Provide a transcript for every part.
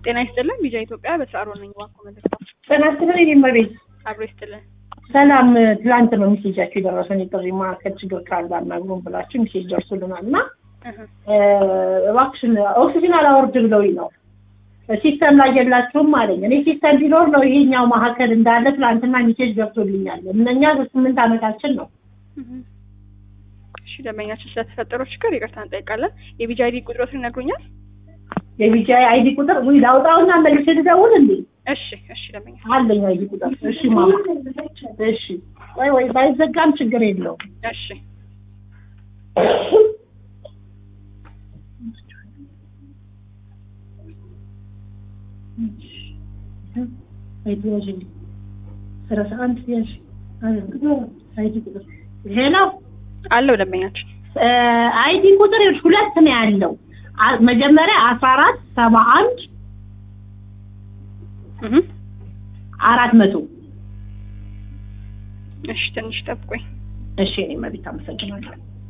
ጤና ይስጥልን። ቢጃ ኢትዮጵያ በሰዓሮ ነኝ። እባክዎ መልእክት ጤና ይስጥልን የኔ እመቤት። አብሮ ይስጥልን። ሰላም። ትላንት ነው ሚሴጃችሁ የደረሰን የጥሪ ማዕከል ችግር ካለ አናግሩን ብላችሁ ሚሴጅ ደርሶልናል እና እህ እባክሽን ኦክሲጅን አላወርድ ብለውኝ ነው ሲስተም ላይ የላችሁም አለኝ። እኔ ሲስተም ቢኖር ነው ይሄኛው ማዕከል እንዳለ ትላንትና ሚሴጅ ገብቶልኛል። እነኛ ስምንት ዓመታችን ነው። እህ እሺ፣ ደንበኛችን ስለተፈጠረው ችግር ይቅርታ እንጠይቃለን። የቢጃ አይዲ ቁጥሮትን ይነግሩኛል? የቢጂአይ አይዲ ቁጥር ውይ ላውጣውና መልሼ ልደውል እንዴ? እሺ፣ እሺ ደንበኛ አለኝ አይዲ ቁጥር። እሺ ማማ፣ እሺ ወይ ወይ ባይዘጋም ችግር የለውም። እሺ አይዲ ያዥልኝ ሰላሳ አንድ ያዥ አይዲ ቁጥር ሄሎ አለው ደንበኛችን አይዲ ቁጥር ይኸውልሽ ሁለት ነው ያለው። አ- መጀመሪያ አስራ አራት ሰባ አንድ እህ አራት መቶ እሺ፣ ትንሽ ጠብቆኝ እሺ እኔ መቤት አመሰግናለሁ።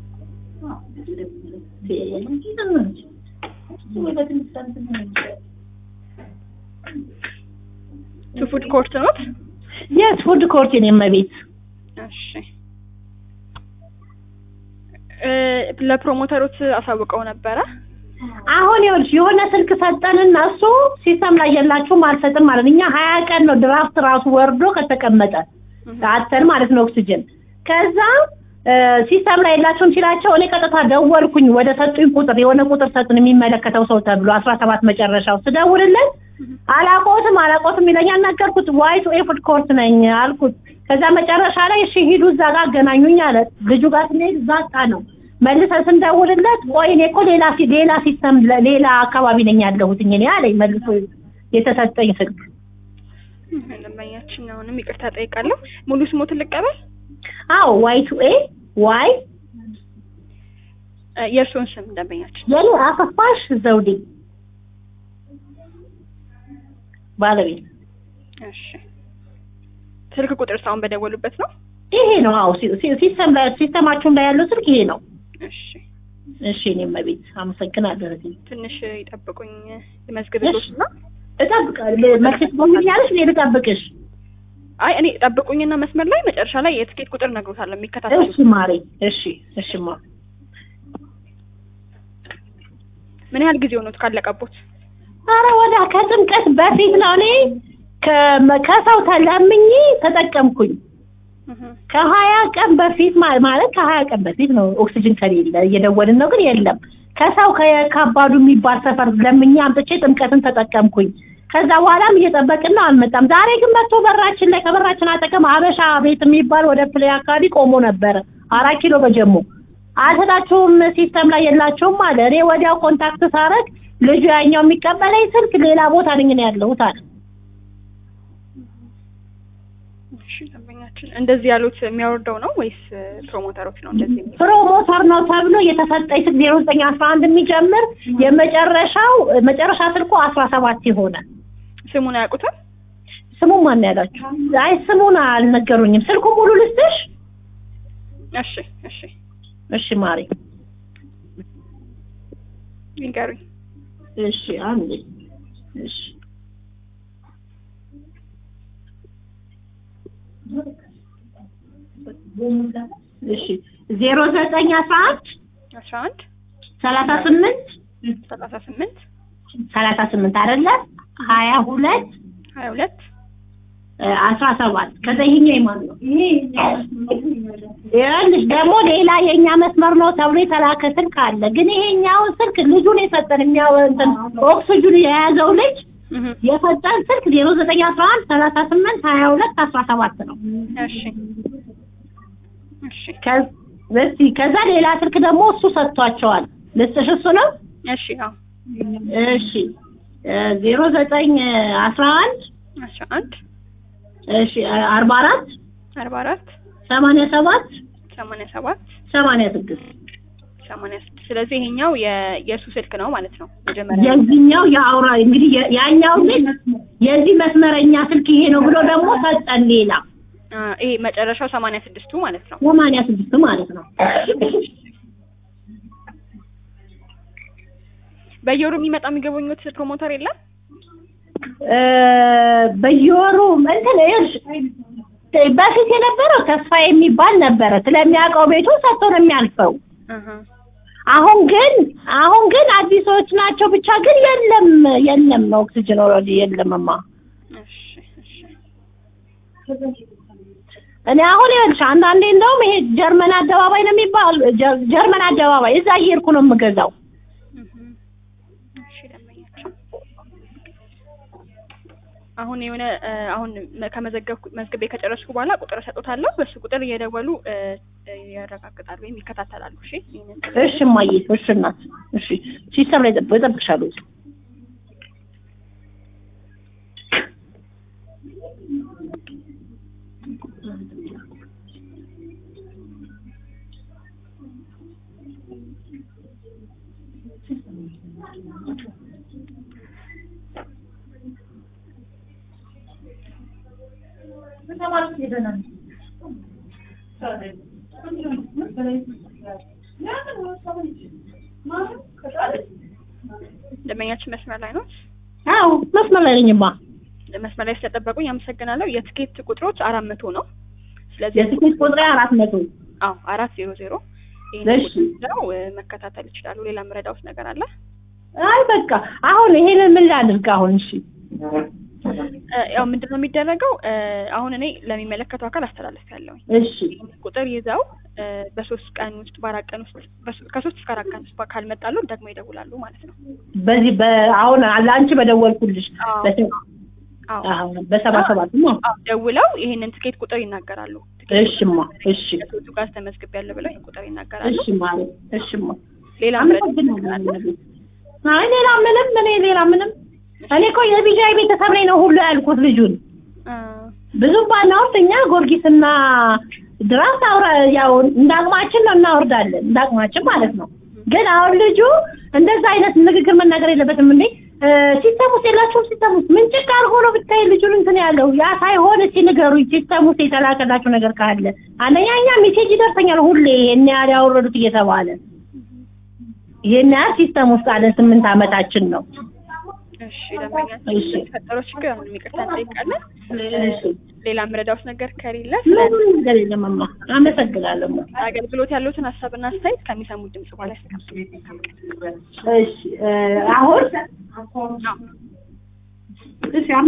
ቱ ፉድ ኮርት ኖት? የስ ፉድ ኮርት የኔ መቤት እሺ እ ለፕሮሞተሮች አሳውቀው ነበረ። አሁን ይኸውልሽ የሆነ ስልክ ሰጠንና እሱ ሲስተም ላይ የላችሁም አልሰጥም ማለት እኛ ሀያ ቀን ነው ድራፍት ራሱ ወርዶ ከተቀመጠ አተን ማለት ነው ኦክሲጅን ከዛ ሲስተም ላይ የላቸውም ሲላቸው እኔ ቀጥታ ደወልኩኝ ወደ ሰጡኝ ቁጥር የሆነ ቁጥር ሰጡን የሚመለከተው ሰው ተብሎ አስራ ሰባት መጨረሻው ስደውልለት አላቆትም አላቆትም ይለኛል ነገርኩት ዋይት ኤፉድ ኮርት ነኝ አልኩት ከዛ መጨረሻ ላይ እሺ ሂዱ እዛ ጋር አገናኙኝ አለ ልጁ ጋር ስንሄድ እዛ ጣ ነው መልሰን ስንደውልለት ቆይ እኔ እኮ ሌላ ሲ- ሌላ ሲስተም ለ- ሌላ አካባቢ ነኝ ያለሁትኝ እኔ አለኝ መልሶ የተሰጠኝ ስልክ እህ ደንበኛችን አሁንም ይቅርታ ጠይቃለሁ። ሙሉ ስሞትን ልቀበል? አዎ ዋይ ቱ ኤ ዋይ እ የእርስዎን ስም ደንበኛችን የኔ አሰፋሽ ዘውዴ ባለቤት እሺ ስልክ ቁጥር ሳሁን በደወሉበት ነው? ይሄ ነው። አዎ ሲ- ሲ- ሲስተም ላይ ሲስተማችሁም ላይ ያለው ስልክ ይሄ ነው። እሺ እሺ እኔም መቤት አመሰግናለሁ። እህቴ ትንሽ ይጠብቁኝ ልመዝግብልዎት እና እጠብቃለሁ። መልስ ትሆኛለሽ፣ እኔ ልጠብቅሽ። አይ እኔ ጠብቁኝና መስመር ላይ መጨረሻ ላይ የትኬት ቁጥር እነግሮታለሁ የሚከታተሉት እሺ ማሬ፣ እሺ እሺማ። ምን ያህል ጊዜ ሆኖት ካለቀቦት? አረ ወደ ከጥምቀት በፊት ነው እኔ ከ- ከሰው ተለምኜ ተጠቀምኩኝ። እህ ከሀያ ቀን በፊት ማ- ማለት ከሀያ ቀን በፊት ነው። ኦክሲጅን ከሌለ እየደወልን ነው፣ ግን የለም። ከሰው ከካባዱ የሚባል ሰፈር ለምኜ አምጥቼ ጥምቀትን ተጠቀምኩኝ። ከዛ በኋላም እየጠበቅን ነው፣ አልመጣም። ዛሬ ግን መጥቶ በራችን ላይ ከበራችን አጠገም ሀበሻ ቤት የሚባል ወደ ፕሌይ አካባቢ ቆሞ ነበረ። አራት ኪሎ በጀሞ አልሰጣችሁም፣ ሲስተም ላይ የላችሁም አለ። እኔ ወዲያው ኮንታክት ሳረግ ልጁ ያኛው የሚቀበለኝ ስልክ ሌላ ቦታ ነኝ ነው ያለሁት አለ። እሺ ደንበኛችን እንደዚህ ያሉት የሚያወርደው ነው ወይስ ፕሮሞተሮች ነው እንደዚህ የሚሉት? ፕሮሞተር ነው ተብሎ የተሰጠኝ ስልክ ዜሮ ዘጠኝ አስራ አንድ የሚጀምር የመጨረሻው መጨረሻ ስልኩ አስራ ሰባት የሆነ ስሙን አያውቁትም? ስሙን ማን ነው ያላችሁ? አይ ስሙን አልነገሩኝም። ስልኩ ሙሉ ልስጥሽ? እሺ እሺ እሺ ማሪ፣ ይንገሩኝ። እሺ አንዴ፣ እሺ እሺ ዜሮ ዘጠኝ አስራ አንድ አስራ አንድ ሰላሳ ስምንት ሰላሳ ስምንት ሰላሳ ስምንት አይደለ ሀያ ሁለት ሀያ ሁለት አስራ ሰባት ከዛ ይሄኛው የማን ነው? ይኸውልሽ ደግሞ ሌላ የእኛ መስመር ነው ተብሎ የተላከ ስልክ አለ። ግን ይሄኛውን ስልክ ልጁን የሰጠን የሚያው እንትን ኦክስጅን የያዘው ልጅ እህ የሰጠን ስልክ ዜሮ ዘጠኝ አስራ አንድ ሰላሳ ስምንት ሀያ ሁለት አስራ ሰባት ነው። እሺ እሺ ከ- እስኪ ከዛ ሌላ ስልክ ደግሞ እሱ ሰጥቷቸዋል። ልስጥሽ እሱ ነው። እሺ አዎ እሺ ዜሮ ዘጠኝ አስራ አንድ አስራ አንድ እሺ አርባ አራት አርባ አራት ሰማንያ ሰባት ሰማንያ ሰባት ሰማንያ ስድስት ሰማንያ ስድስት ስለዚህ ይሄኛው የ- የእሱ ስልክ ነው ማለት ነው። መጀመሪያ የዚህኛው የአውራ እንግዲህ የ- ያኛው ግን የዚህ መስመረኛ ስልክ ይሄ ነው ብሎ ደግሞ ሰጠን ሌላ አ፣ ይሄ መጨረሻው ሰማንያ ስድስቱ ማለት ነው። ሰማንያ ስድስት ማለት ነው። በየወሩ የሚመጣ የሚገበኙት ፕሮሞተር የለም? እ በየወሩ እንትን ይኸውልሽ በፊት የነበረው ተስፋ የሚባል ነበረ ስለሚያውቀው ቤቱ ሰጥቶ ነው የሚያልፈው። አሀ አሁን ግን አሁን ግን አዲሶች ናቸው ብቻ ግን የለም የለም ኦክሲጅን ኦልሬዲ የለምማ። እሺ እሺ እኔ አሁን ይኸውልሽ አንዳንዴ እንደውም ይሄ ጀርመን አደባባይ ነው የሚባል ጀ- ጀርመን አደባባይ እዛ እየሄድኩ ነው የምገዛው። እህ እሺ ደንበኛችን አሁን የሆነ እ፣ አሁን መ- ከመዘገብኩ መዝግቤ ከጨረስኩ በኋላ ቁጥር እሰጦታለሁ። በሱ ቁጥር እየደወሉ እ፣ እ፣ ያረጋግጣሉ ወይም ይከታተላሉ። እሺ ይሄንን እሺ እማዬ፣ እሺ እናት፣ እሺ ሲስተም ላይ ጠብቅ እጠብቅሻለሁ። ደንበኛችን መስመር ላይ ነው። አዎ መስመር ላይ ነኝማ። መስመር ላይ ስለጠበቁኝ አመሰግናለሁ። የትኬት ቁጥሮች አራት መቶ ነው። ስለዚህ የትኬት ቁጥሬ አራት መቶ አዎ አራት ዜሮ ዜሮ ይህን እሺ። ቁጥር ይዘው እ፣ መከታተል ይችላሉ። ሌላ ምረዳውት ነገር አለ? አይ በቃ አሁን ይሄንን ምን ላድርግ አሁን? እሺ እ፣ ያው ምንድን ነው የሚደረገው? እ፣ አሁን እኔ ለሚመለከተው አካል አስተላለፍ ያለውኝ እሺ ቁጥር ይዘው እ፣ በሶስት ቀን ውስጥ በአራት ቀን ውስጥ በሶ- ከሶስት እስከ አራት ቀን ውስጥ ካልመጣሉ ደግሞ ይደውላሉ ማለት ነው። በዚህ በአሁን ለአንቺ በደወልኩልሽ አዎ በሰ- አዎ አዎ በሰባ ሰባት ነው። አዎ፣ ደውለው ይሄንን ትኬት ቁጥር ይናገራሉ። ትኬት እሽማ እሺ ከሶቱ ጋር ተመዝግቤያለሁ ብለው ይሄን ቁጥር ይናገራሉ። እሽማ እሽማ ሌላ ምረዳውት ነገር አለ? አይ ሌላ ምንም እኔ ሌላ ምንም እኔ እኮ የቢጃይ ቤተሰብ ላይ ነው ሁሉ ያልኩት ልጁን እ፣ ብዙ ባናወርድ እኛ ጊዮርጊስና ድራፍት አውራ ያው እንዳቅማችን ነው እናወርዳለን እንዳቅማችን ማለት ነው። ግን አሁን ልጁ እንደዛ አይነት ንግግር መናገር የለበትም እንዴ እ፣ ሲስተም ውስጥ የላችሁም ሲስተም ውስጥ ምን ጭቅ አድርጎ ነው ብታይ ልጁን እንትን ያለው ያ ሳይሆን እስኪ ንገሩኝ ሲስተም ውስጥ የተላከላችሁ ነገር ካለ አንደኛ እኛ ሜሴጅ ይደርሰኛል ሁሌ ይሄን ያህል ያወረዱት እየተባለ ይሄን ያህል ሲስተም ውስጥ አለን ስምንት አመታችን ነው እሺ ደንበኛችን እሺ። የተፈጠረው ችግር አሁን ይቅርታ እንጠይቃለን። እሺ ሌላ ምረዳውት ነገር ከሌለ ስለ ምንም ነገር የለምማ አመሰግናለሁ አገልግሎት ያሉትን ሀሳብና አስተያየት ከሚሰሙት ድምጽ በኋላ ያስተካክሉ። እሺ እ፣ አሁን እሺ